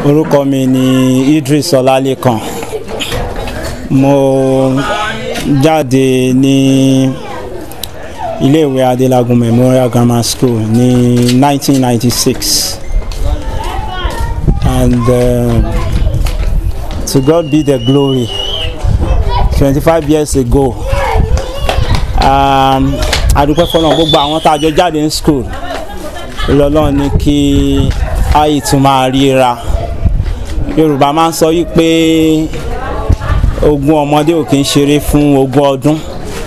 orúkọ mi ni Idris Ọlálékan mo jáde ní iléèwé Adélágún Memorial Grammar School ní 1996 and uh, to God be the glory 25 years ago um, adúpẹ́ fọlọ́n gbogbo àwọn tá a jọ jáde ní school lọ́lọ́run ní kí ayé tún máa ríra yorùbá máa ń sọ yìí pé ogún ọmọdé ò kí ń ṣeré fún ogún ọdún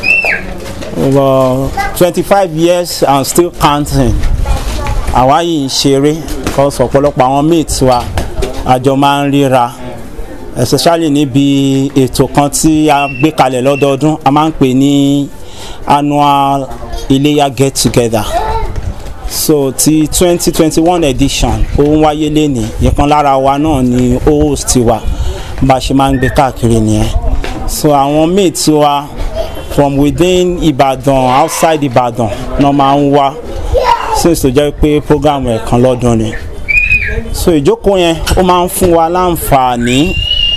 twenty five years and still counting àwa yìí ń ṣeré because ọ̀pọ̀lọpọ̀ àwọn mates wa àjọ máa ń ríra especially níbi ètò kan tí a gbé kalẹ̀ lọ́dọọdún a máa ń pè ní annual iléyà get together so ti twenty twenty one edition ó ń wáyé lénìí ìkan lára wa náà ni host wa bá a ṣe máa ń gbé káàkiri nìyẹn so àwọn mates wa from within Ìbàdàn outside Ìbàdàn náà máa ń wá since tó jẹ́ pé program ẹ̀kan lọ́dún ni so ìjókòó yẹn ó máa ń fún wa láǹfààní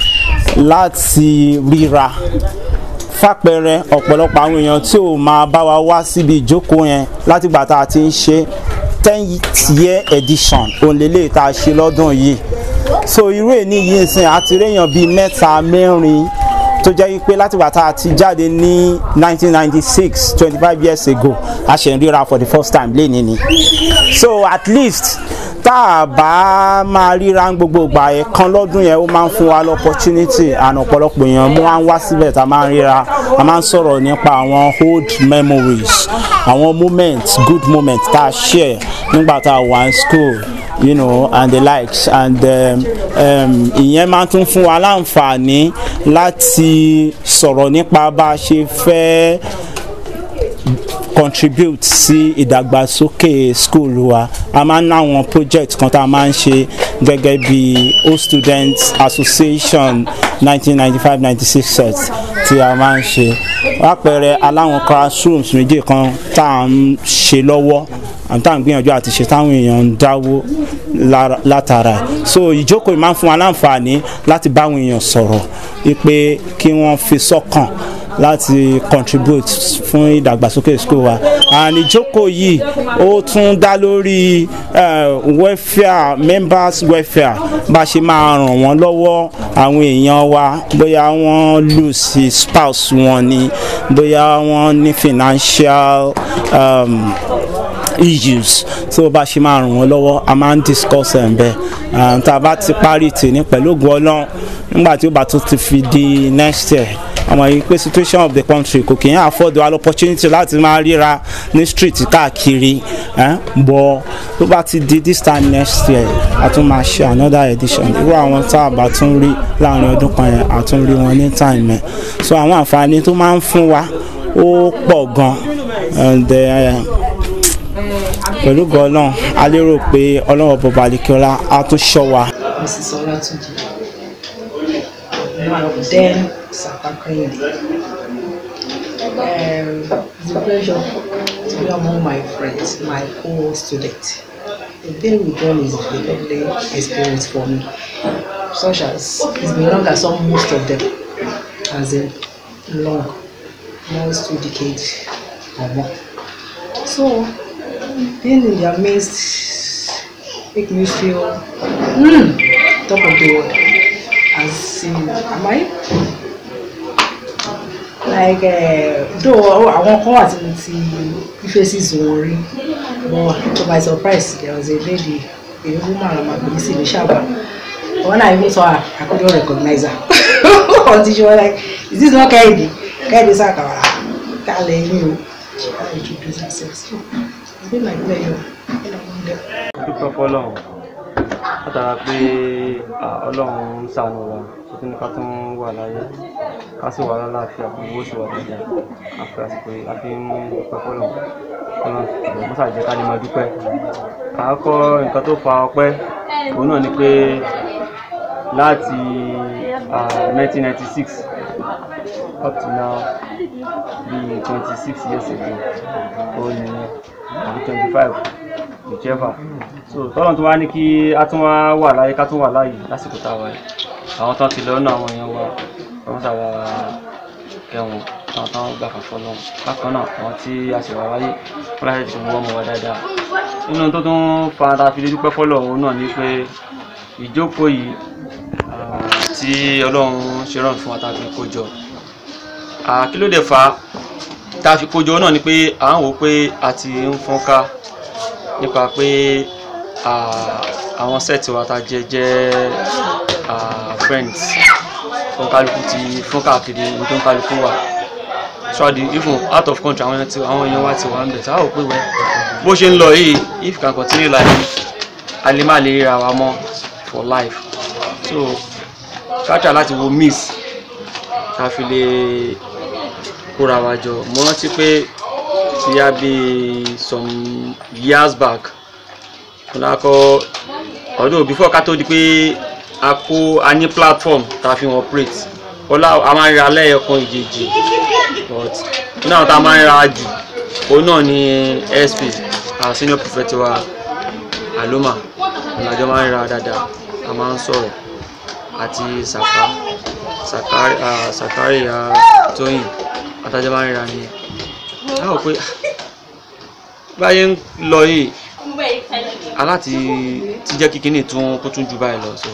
láti ríra fàpẹẹrẹ ọ̀pọ̀lọpọ̀ àwọn èèyàn tí ò máa bá wa wá síbi ìjókòó yẹn látìgbà tá a ti ń ṣe ten year edition òǹlẹ́lẹ̀ tá a ṣe lọ́dún yìí so irú èní yìí sìn àti réèyàn bíi mẹ́ta mẹ́rin tó jẹ́ pé látìgbà tá a ti jáde ní 1996 25 years ago a ṣe ń ríra for the first time lénìí ni so at least tá a bá máa ríra gbogbo ìgbà yẹn kan lọ́dún yẹn ó máa ń fún wa l'opportunity and ọ̀pọ̀lọpọ̀ èèyàn mú wa ń wá síbẹ̀ tá a máa ń ríra a máa ń sọ̀rọ̀ nípa àwọn old memories àwọn moments good moments tá a share nígbà tá a wà ní school you know and the likes and ìyẹn máa tún fún wa láǹfààní láti sọ̀rọ̀ nípa bá a ṣe fẹ́ contribute sí ìdàgbàsókè school wa a máa ń ná àwọn project kan tá a máa ń ṣe gẹ́gẹ́ bí old students association 1995-96 set tí a máa ń ṣe lápẹẹrẹ aláwọn classrooms méjì kan tá à ń ṣe lọ́wọ́ àwọn táwọn gbìyànjú àti ṣe táwọn èèyàn ń dáwó látara so ìjókòó máa ń fún wa láǹfààní láti báwọn èèyàn sọ̀rọ̀ wípé kí wọ́n fi sọ́kàn láti contribute fún ìdàgbàsókè school wa and ìjókòó yìí ó tún dá lórí welfare members welfare bá a ṣe máa ràn wọ́n lọ́wọ́ àwọn èèyàn wa bóyá wọ́n lose spouse wọn ni bóyá wọ́n ní financial um, issues tó bá ṣe máa ràn wọ́n lọ́wọ́ a máa ń discuss ẹ̀ ń bẹ́ẹ̀ tá a bá ti parí tèmi pẹ̀lú ògùn ọlọ́run nígbà tí ó bá tún ti fi di next year àmọ́ yìí pé situation of the country kò kì í afford wa opportunity láti máa ríra ní street káàkiri bọ̀ tó bá ti di this time next year a tún máa ṣe another edition irú àwọn tá a bá tún rí láàrin ọdún kan yẹn a tún rí wọn ní time yẹn so àwọn àǹfààní tó máa ń fún wa ó pọ̀ gan and pẹ̀lú gan-an a lérò pé ọlọ́wọ́ bọ̀bà àlekíọ́lá á tún ṣọ́ wa. Mrs. Olatunji then Sapakinde. Um, it's a pleasure to be among my friends, my co-students. The day we done is a lovely experience for me, such as it's been long as some most of them, as in long, almost two decades or more. So, being in their midst make me feel mm, top of the world. As in, am I? like though àwọn kan wà tí mo ti faces wọn rí but to my surprise there was a lady a woman ọmọ àgbẹ̀ sí ní ṣàbà when I even saw her I couldn't recognize her until she was like is this not Kehinde Kehinde Sakawara kálẹ̀ yín o she had introduce herself so it's been my pleasure dúpẹ́ fọlọ́run látara pé ọlọ́run ń ṣàánú wa tó ní ká tún wà láyé ká sì wà lálàáfíà fún owó sì wà dáadáa àfi àsìkò yìí a fi ń dúpẹ́ fọlọ́run fọlọ́run ṣùgbọ́n mọ́sà jẹ́ ká lè máa dúpẹ́ àkọ́kọ́ nǹkan tó fa ọpẹ́ òun náà ni pé láti nineteen ninety six up to now bíi twenty six years ago ó ní àbí twenty five whichever so tọ́lọ̀ tó wá ní kí a tún wá wà láyé ká tún wà láyé lásìkò tá a wà yìí àwọn tán ti lọ nínú àwọn èèyàn wa wọ́n sábà kẹwọn àwọn tán gbà fàfọ́ lọ bákan náà àwọn tí a sì wà wáyé wọ́n láti ti wọ́n mọ̀ wá dáadáa nínú tó tún fa ta fi lè dúpẹ́ fọ́lọ̀ òun náà ni pé ìjókòó yìí ah, tí ọlọ́run ṣe rán fún wa tá a fi kó jọ Ah, kí ló dé fà á tá a fi kó jọ náà ni pé à ń wò ó pé a ti ń fọ́nká nípa pé ah, àwọn sẹ́ẹ̀tì wa ta jẹ́ jẹ́ ah, friends fún kálukú ti fún káàkiri ibi tó ń kálukú wà ṣọ́ọ̀dì even out of country àwọn èèyàn ti- àwọn èèyàn wa ti wà ń bẹ̀ tá a ò pé wẹ́ bó ṣe ń lọ yìí if you can continue like this a lè má lè ríra wa mọ́ for life so kájà láti wo miss ká fi lè kóra wa jọ mo rántí pé ti yá bí some years back fúnra kọ ọdún before ká tó di pé a kó a ní platform tá a fi wọn operate ọlá a máa ń ra lẹ́yọ̀kan ìjèjì but náà tá a máa ń ra jù òun náà ni sp our senior prophet wa aloma ọ̀làjọ́ máa ń ra dáadáa a máa ń sọ̀rọ̀ àti sàká sàkárì ah, sàkárì ah, tóyìn àtàjọ́ máa ń ra ni a rò pé ah, báyé ń lọ yìí aláti ti jẹ́ kíkiní tún kó tún ju báyìí lọ so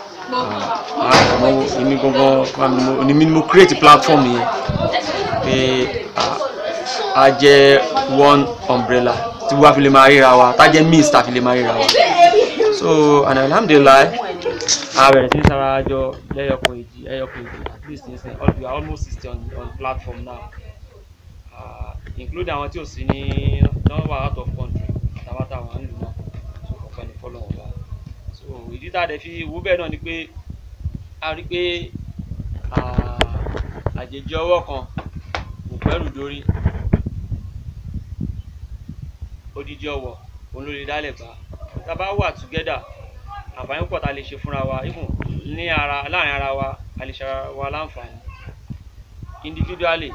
àmọ́ èmi gangan ni mi mo create platform yẹn pé ah, a jẹ́ one umbrella tí wàá fi lè máa ríra wa tá jẹ́ means tá fi lè máa ríra wa so and alhamdulilayi a bẹ̀rẹ̀ sí ní sara jọ lẹ́yọkùn èjì ẹyọkùn èjì at least ní sìn we are almost sixty on on platform now uh, including àwọn tí ò sí ní nọ́mbà out of country àtàwọn àtàwọn ń lù náà so ọ̀pẹ ní fọ́lọ́ wọn bá so ìdí tá a dẹ̀ fi wú bẹ́ẹ̀ náà ni pé a rí pé ah, àjèjì ọwọ́ kan kò pẹ́rù dórí odidi ọwọ́ òun ló lè dálẹ̀ gbà tá a bá wà together àǹfààní púpọ̀ tá a lè ṣe fúnra wa even ní ara láàrin ara wa a lè ṣe ara wa láǹfààní individually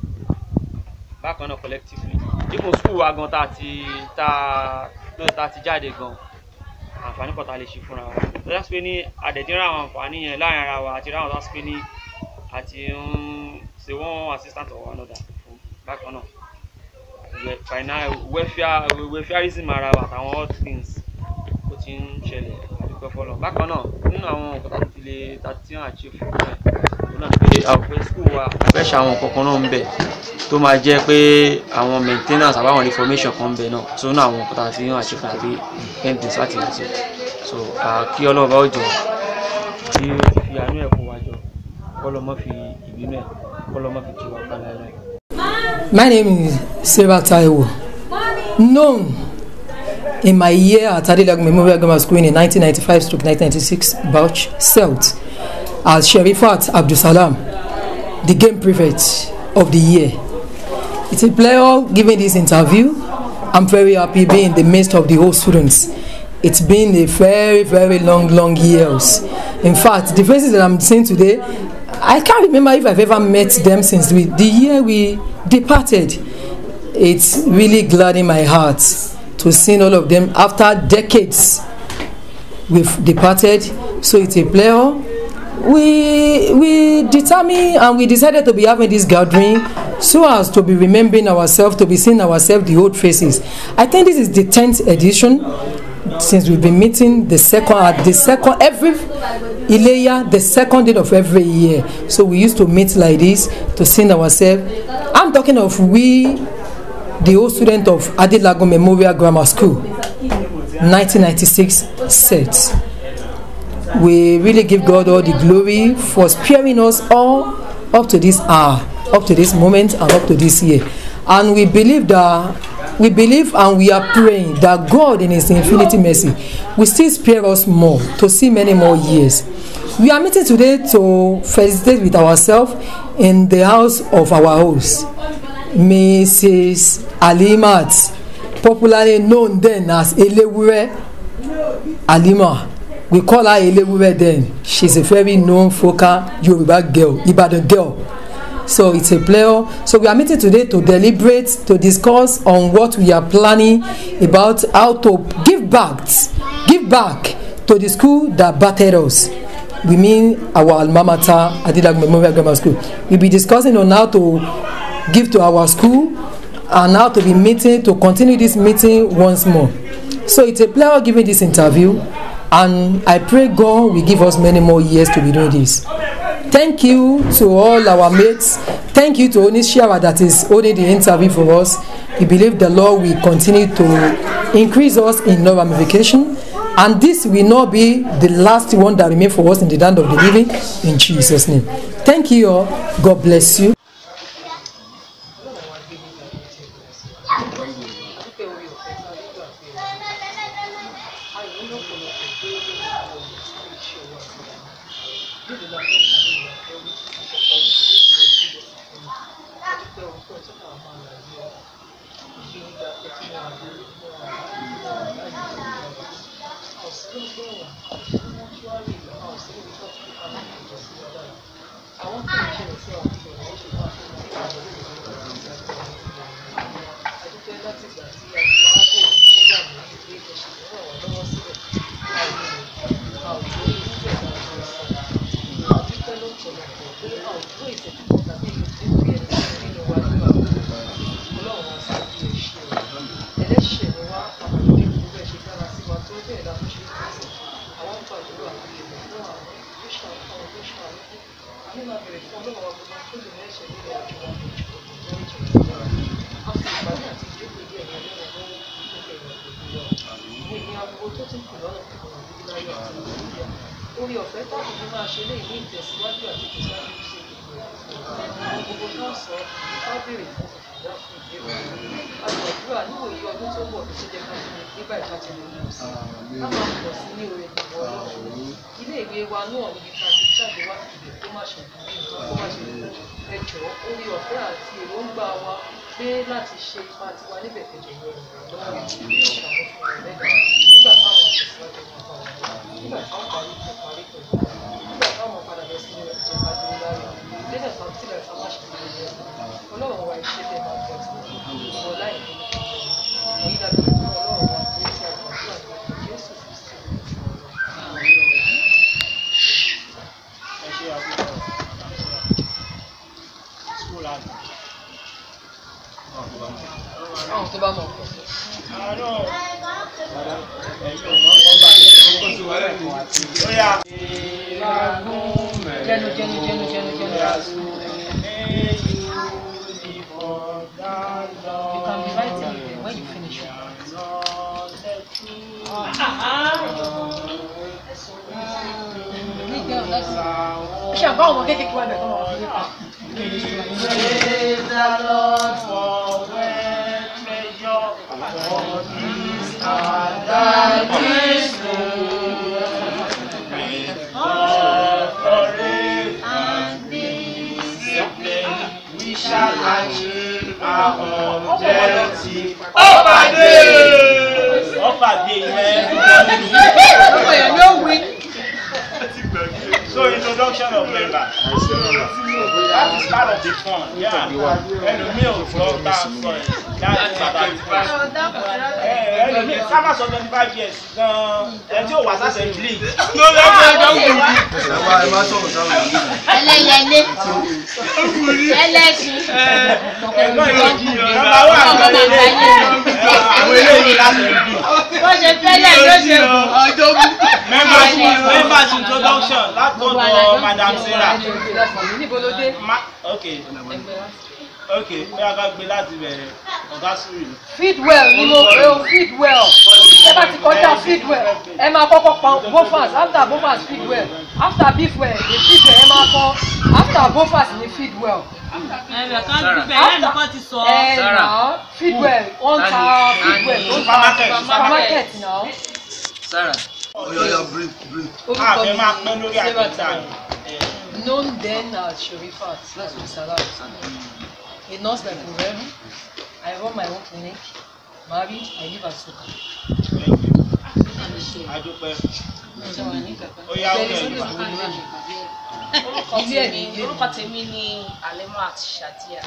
bákan náà collectively even school wa gan tá a ti tá a tá a ti jáde gan àǹfààní púpọ̀ tá a lè ṣe fúnra wa tó dá sí pé ní àdẹ̀dínrán àwọn àǹfààní yẹn láàrin ara wa àti ráwọn tó dá sí pé ní àti ń ṣe one assistant or another fún bákan náà we- final welfare welfareism ara wa àtàwọn all things ó ti ń ṣẹlẹ̀ àdúgbò fọlọ́ bákan náà nínú àwọn nǹkan tá a ti lè ta tí wọ́n achieve fún ẹ̀ òun náà pé àwọn pé school wa fẹ́ ṣe àwọn nǹkan kan náà ń bẹ̀ tó máa jẹ́ pé àwọn maintenance àbáwọn information kan ń bẹ̀ náà tó ní àwọn nǹkan tá a ti ń achieve àbí endings láti achieve so ah, kí ọlọ́run bá ó jọ tí ó ti fi àánú ẹ̀ kó wa jọ kọ́lọ́mọ́ fi ìbínú ẹ̀ kọ́lọ́mọ́ fi tì wá pa láéláé. My name is Sarah Taiwo, known in my year at Adilag Memorial Grammar School in 1995 stroke 1996 Bauch Celt as Sherifat Abdusalam, the game prefect of the year. It's a pleasure giving this interview. I'm very happy being in the midst of the whole students. It's been a very, very long, long years. In fact, the faces that I'm seeing today, I can't remember if I've ever met them since we, the year we departed. It's really gladdening my heart to see all of them after decades we've departed. So it's a pleasure we we determined and we decided to be having this gathering so as to be remembering ourselves to be seeing ourselves the old faces i think this is the tenth edition since we've been meeting the second at the second every ileya the second day of every year so we used to meet like this to see ourselves i'm talking of we the old student of adilago memorial grammar school 1996 set we really give God all the glory for sparing us all up to this hour, up to this moment, and up to this year. And we believe that we believe and we are praying that God, in His infinity mercy, will still spare us more to see many more years. We are meeting today to felicitate with ourselves in the house of our host, Mrs. Alimat, popularly known then as Elewure Alima we call her elewure then she's a very known focal yoruba girl ibadan girl so it's a pleasure so we are meeting today to deliberate to discuss on what we are planning about how to give back give back to the school that battered us we mean our alma mater adidag memorial grammar school we be discussing on how to give to our school and how to be meeting to continue this meeting once more so it's a pleasure giving this interview and i pray god will give us many more years to be doing this thank you to all our mates thank you to onishiara that is holding the interview for us we believe the lord will continue to increase us in love ramification and this will not be the last one that remain for us in the land of the living in jesus name thank you all god bless you. orí ọ̀fẹ́ táwọn fi máa ṣe léyìn ní ìtẹ̀síwájú àti ìtẹ̀síwájú ṣe gbogbo tó ń sọ ká béèrè fún ìdá fún ìbéèrè àgbàdúrà níwòye ọdún tó ń bọ̀ tó ṣe jẹ́ ká ṣe nígbà ìta ti lè lọ sí ká máa pọ̀ sí ní orí ìgbọ̀ ọlọ́run ilé ìwé wa náà níbi tá a ti jáde wá ìbẹ̀ tó má ṣe ìdílé nǹkan tó má ṣe ìdílé ẹjọ́ orí ọ̀fẹ́ àti èròǹgbà wa pé láti ṣe ipa tiwa níbẹ̀ kẹjọ yọ ìrànlọ́wọ́ ìṣàmúfún ẹ̀lẹ́dà nígbà táwọn àtẹ̀síwájú wọn bá wọn nígbà táwọn parí tó parí pẹ̀lú nígbà táwọn padà bẹ̀ sí ìjẹ́ adúlá rẹ̀ lẹ́sẹ̀ kan sílẹ̀ ká má ṣe ìdílé ọlọ́run wa ìṣe tẹ̀ máa tẹ̀ sí ìwọ láì ní èyí dàbí fún ọlọ́run wa tó ti àgbàdúrà ní jésù kristi àwọn tó bá mọ̀ ọ́. jẹnu jẹnu jẹnu jẹnu jẹnu. You can be writing it there when you finish. ṣe àbá ọmọ kékeré wà bẹ̀rẹ̀ kọ́ máa fi nípa. We shall achieve our objective. Ọ̀pàdé! Ọ̀pàdé yẹn. ọmọ yẹn ló wí. So introduction of member. That is part of the fun. Yeah. Ẹlòmíì ò gbọ́ tá a sọ ẹ̀. That is part of the fun. Ẹlòmíì sábà sọ twenty five years gan-an. Ẹ tí ò wá sáṣẹ blé. Ló lọ sí ẹgbẹ́ wù mí. ẹlẹyẹlé ẹlẹsìn Ẹ̀gbọ́n yóò jí ọ. Nọ́mbà wà lọ́lẹ́ lé. Àwọn eléyìí láti bí. bó ṣe fẹlẹ ló ṣe kù Members members introduction látọ̀dọ̀ Madam Sarah. níbo ló dé. Ma- Okay. Okay. Bí a ká gbé láti bẹ̀rẹ̀ ọ̀gá sùúrù. feed well ni mo pè ó feed well ẹ bá ti kọjá feed well ẹ máa kọ́kọ́ pa bofas after bofas feed well after beef well ní feed well ẹ máa kọ́ after bofas ní feed well. ẹnì kan gbígbẹ ẹnì kan ti sọ ẹ nà feed well wọ́n ta feed well tó ń ta Supermarket, supermarket nà. A fẹ́ máa pẹ́ lórí àtẹ̀tà yìí. known then as Sherifat that's with Salat a nurse by Kurem I run my own clinic married I live at Soka. Adúpẹ́. ó yá ó yẹ ìgbà. orúkọ tèmi orúkọ tèmi ni alemat shadia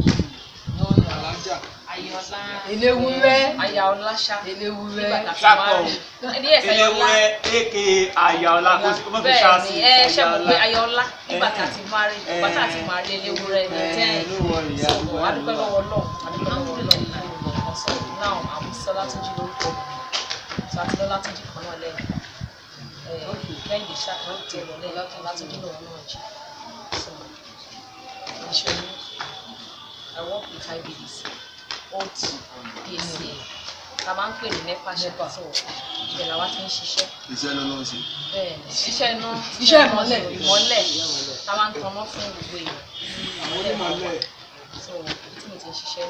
ayọ̀lá eléwúrẹ́ ayọ̀láṣà eléwúrẹ́ nígbà tá a ti máa rí ẹni ẹ̀sẹ̀ ayọ̀lá eléwúrẹ́ aka àyàọlá kò sí kó má fi bẹ́ẹ̀ ṣáàsì ni ẹ ṣe mọ̀ pé ayọ̀lá nígbà tá a ti máa rí nígbà tá a ti máa rí eléwúrẹ́ ní tẹ́ẹ̀ so adúpẹ́ lọ́wọ́ náà adúpẹ́ lọ́wọ́ náà so now àmúṣọlá tó jí lórúkọ mi so àti lọ́lá tó jí kan náà lẹ́yìn lẹ́yìn ìṣá kan tiẹ̀ lọ lẹ́yìn látọ̀ látọ̀ jí lọ́wọ́ náà jí so ìṣòro I work with IBDC old PCA ta máa ń pè ní nepa shepa so ibẹ̀ làwa ti ń ṣiṣẹ́ iṣẹ́ ló ló ń ṣe. bẹ́ẹ̀ ni iṣẹ́ iná Iṣẹ́ ìmọ́lẹ̀. ìmọ́lẹ̀ ta máa ń tanná fún gbogbo èèyàn ìmọ́lẹ̀ so ibi tí mo ti ń ṣiṣẹ́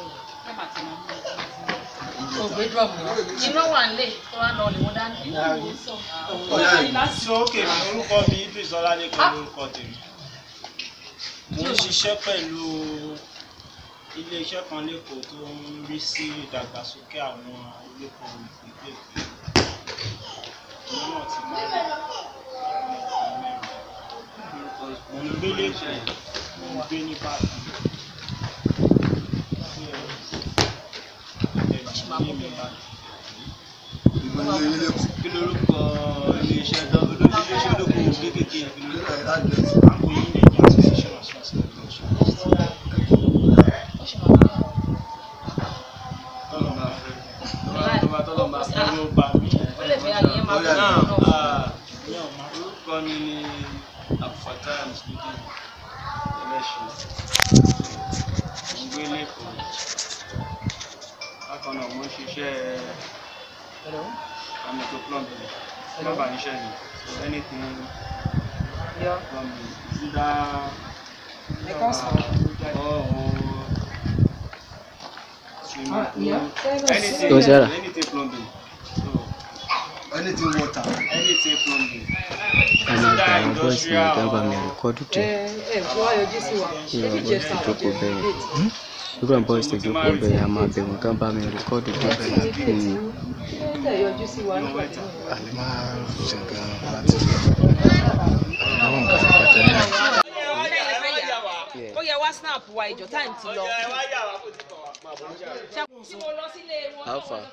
nìyẹn ògbé drum náà iná wà nílé tó wá lọ lè wọ́n dání. ọ̀yá yìí sókè orúkọ mi idris ọlálẹ́kan lórúkọ tèmi mo ń ṣiṣẹ́ pẹ̀lú iléeṣẹ́ kan lẹ́kọ̀ọ́ tó ń rí sí ìdàgbàsókè àwọn iléepo ìpínlẹ̀ èkó ìlú náà ti máa mo ń gbé lẹ́kọ̀ọ́ mo ń gbé ní báàgì ìgbìmọ̀ ilé lẹ́kọ̀ọ́. kí lorúkọ iléeṣẹ́ tó iléeṣẹ́ olókòwò kéékèèké yẹn kí ilé lorúkọ rẹ̀ àdírẹ́sì. àpò yìí nàìjíríà association of responsible production ó ṣe máa ń bá tọ́lọ̀ máa fẹ́ tó bá tọ́lọ̀ máa fẹ́ ló bá mi ó lè fẹ́ ayẹyẹ máa bọ̀ náà náà. ah, ní ọ̀ma orúkọ mi ni abdulfatah muslimin ẹlẹ́ṣin ìgbé lẹ́kọ̀ọ́ bákan náà mo ń ṣiṣẹ́ amateur plumbing plumber níṣẹ́ mi so anything plumbing either or swimming pool anything anything plumbing so anything water. anything plumbing àmì àgbà àwọn bọ́ọ̀sì ní ìjọba mi rìkọ́dù tẹ̀ ẹ ẹ tí wàá yọjú sí wa ìwà bọ́ọ̀sì tó jókòó bẹ́ẹ̀ irú àwọn bọ́ọ̀sì tó jókòó bẹ́ẹ̀ a máa bẹ̀rù kán bá mi rìkọ́dù tẹ̀ ẹ tẹ̀ yọjú sí wa nígbà tí wọ́n àlè máa ṣe nǹkan láti fi àwọn nǹkan fi pàtẹ́ náà. ó yẹ wá snap wa ìjọ time ti lọ. tí mo lọ sílé wọn How far?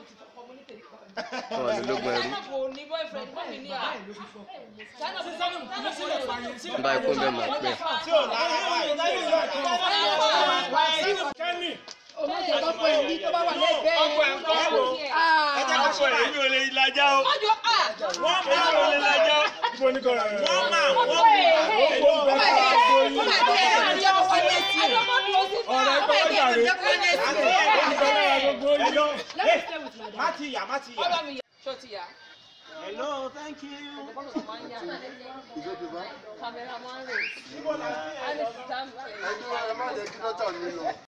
wọn ní lógún ẹrú Zainab ò ní boyfriend mọ́ mi ní à. Zainab n bá ikú bẹ́ẹ̀ máa pẹ́ èmi ò lè lajà o wọ́n máa wọ́n lè lajà o wọ́n máa wọ́n má ti yà má ti yà. Ṣó ti yá? hello thank you. Cameraman rate. ẹ má jẹ́ kí dọ́tà mi lọ.